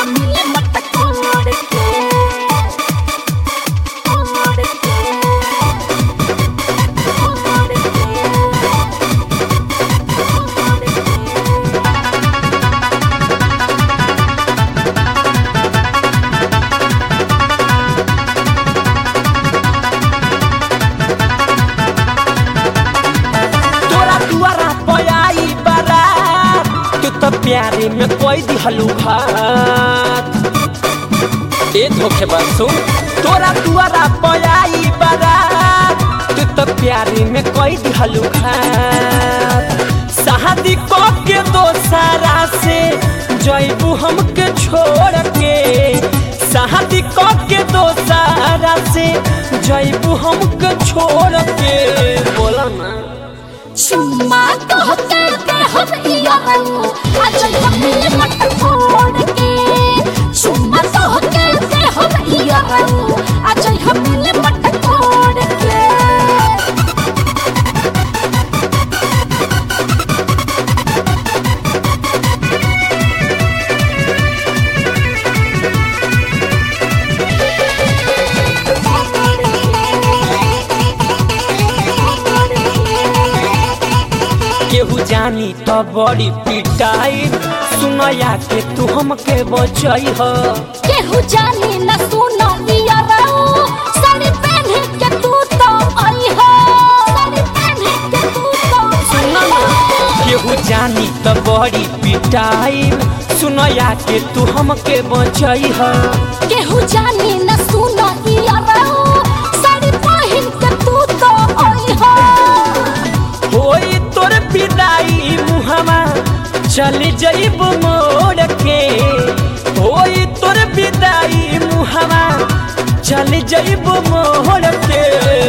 मिले मटकोर के कोर के कोर के कोर के तोरा दुआरा पयाई बारात तू तो प्यारे में कोई दिहलू भात ए धोखेबाज सुन तोरा दुआरा पयाई बारात तू तो प्यारे में कोई दिहलू भात शादी को के दोसारा से जैबू हमके छोड़ के शादी को के दोसारा से जैबू हमके छोड़ के बोला ना चुम्मा कहते के हम इयाऊ आज हम मिले मटकोर के चुम्मा कहते के हम इयाऊ आज हम मिले मटकोर के केहू जानी तो बड़ी पिटाई सुनया के तू हमके बचई ह केहू जानी न सुनो इयाऊ साड़ी पहन के तू तो आई हो साड़ी पहन के तू तो सुना ना केहू जानी तो बड़ी पिटाई सुनया के तू हमके बचई ह केहू जानी न सुनो इयाऊ साड़ी पहन के तू तो आई हो होई तोर पिदाई मुहमा चल जइब मोड़ के होई तोर पिदाई मुहमा चल जइब मोड़ के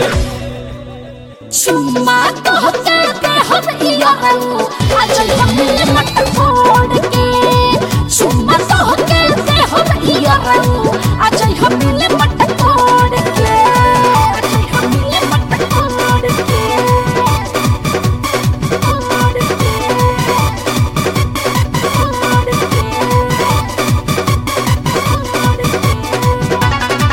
चुम्मा कहते के हम इयाऊ आज हम मिले मटकोर के चुम्मा कहते के हम इयाऊ आज हम मिले मटकोर के आज हम मिले मटकोर के कोर के कोर के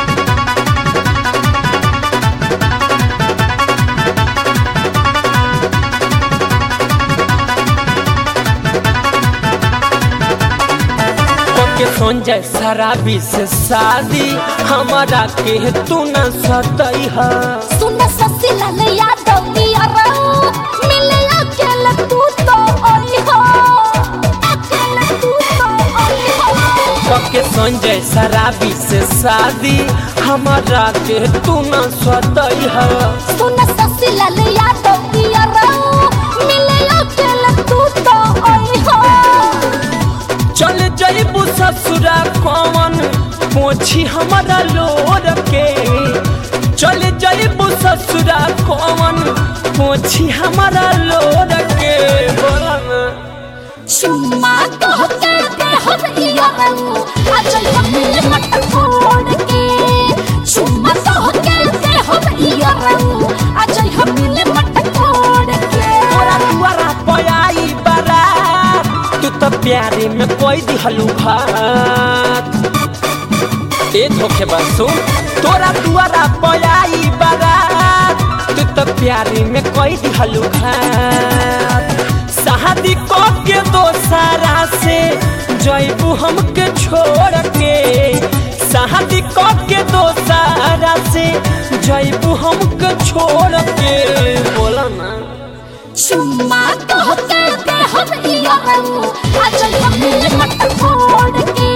के संजय शराबी से शादी हमारा के तू न सतई है सुन ससिला ले यादव दिया रहो मिले अकेले तू तो आई हो अकेले तू तो आई हो के संजय शराबी से शादी हमारा के तू न सतई है सुन ससिला ले यादव दिया रहो मिले अकेले तू तो आई हो चल जइबू ससुरा कौन पोछी हमारा लोर के चल जइबू ससुरा कौन पोछी हमारा लोर के बोला ना चुम्मा कहते के हम इयाऊ आज हम मिले मटकोर के चुम्मा कहते के हम इयाऊ आज हम मिले मटकोर के केहू जानी तो बड़ी पिटाई सुनया के तू हमके बचई ह केहू जानी न सुनो इयाऊ साड़ी पहन के तू तो आई हो साड़ी पहन के तू तो आई हो तोरा दुआरा पयाई बारात तू तो प्यारे में कोई दिहलू भात ए धोखेबाज सुन तोरा दुआरा पयाई बारात तू तो प्यारे में कोई दिहलू भात शादी को के दोसारा से जैबू हमके छोड़ के शादी को के दोसारा से जैबू हमके छोड़ के बोला ना चुम्मा कहते के हम इयाऊ आज हम मिले मटकोर के